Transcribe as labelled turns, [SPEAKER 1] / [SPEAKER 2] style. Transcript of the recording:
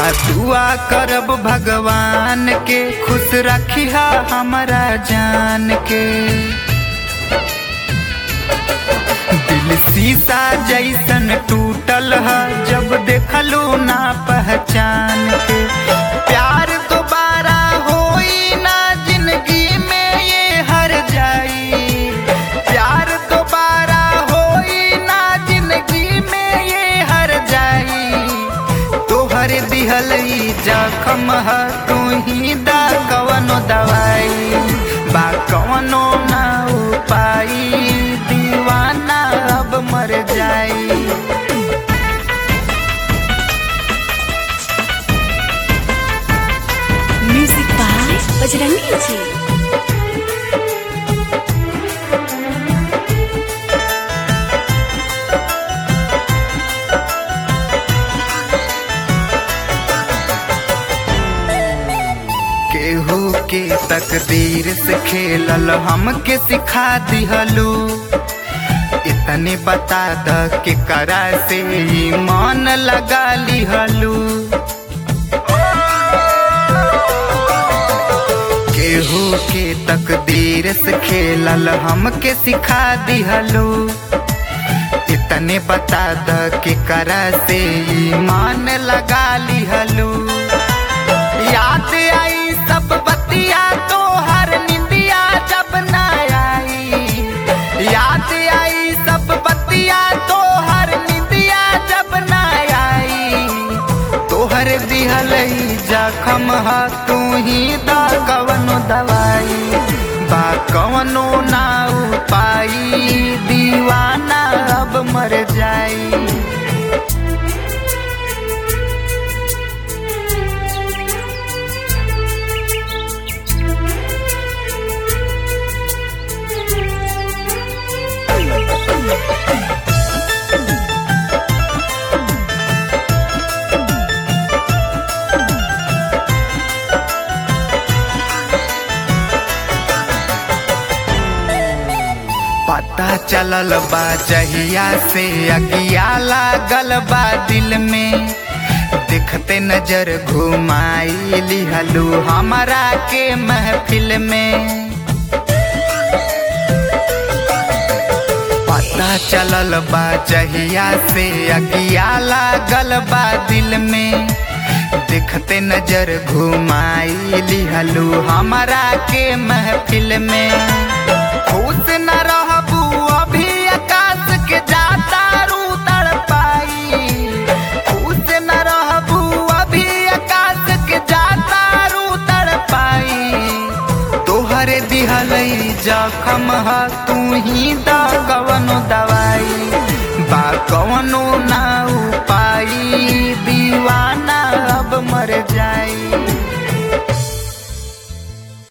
[SPEAKER 1] दुआ करब भगवान के खुश रखिया हमारा जान के दिल शीशा जैसन टूटल है जब देखलू ना पहचान के प्यार दोबारा होई ना जिंदगी में ये हर जाई प्यार दोबारा होई ना जिंदगी में ये हर जाई तोहर दिहल ई जखम है तू ही दा कवनो दवाई बा कवनो ना उपाई दीवाना अब मर जाई
[SPEAKER 2] म्यूजिक बाय बजरंगी जी
[SPEAKER 1] केहू के तकदीर से खेलल हमके सिखा दिहलू इतने बता द के करा से ई मन लगा लिहलू केहू के तकदीर से खेलल हमके सिखा दिहलू इतने बता द के करा से ई मन लगा लिहलू याद आई सब बतिया तो हर निंदिया जब न आई याद आई सब बतिया तो हर निंदिया जब न आई तोहर दिहल ई जखम हा तू ही दा कवनो दवाई बा कवनो ना उपाई दीवाना अब मर जाई पता चलल बा जहिया से अगिया लागल बा दिल में देखते नजर घुमाई लिहलू हमारा के महफिल में पता चलल बा जहिया से अगिया लागल बा दिल में देखते नजर घुमाई लिहलू हमारा के महफिल में खुश न रहबू अभी आकाश के जाता रू तड़पाई खुश न रहबू अभी आकाश के जाता रू तड़पाई तोहरे दिहल ई जखम ह तू ही दा कवनो दवाई बा कवनो ना उपाई दीवाना अब मर जाई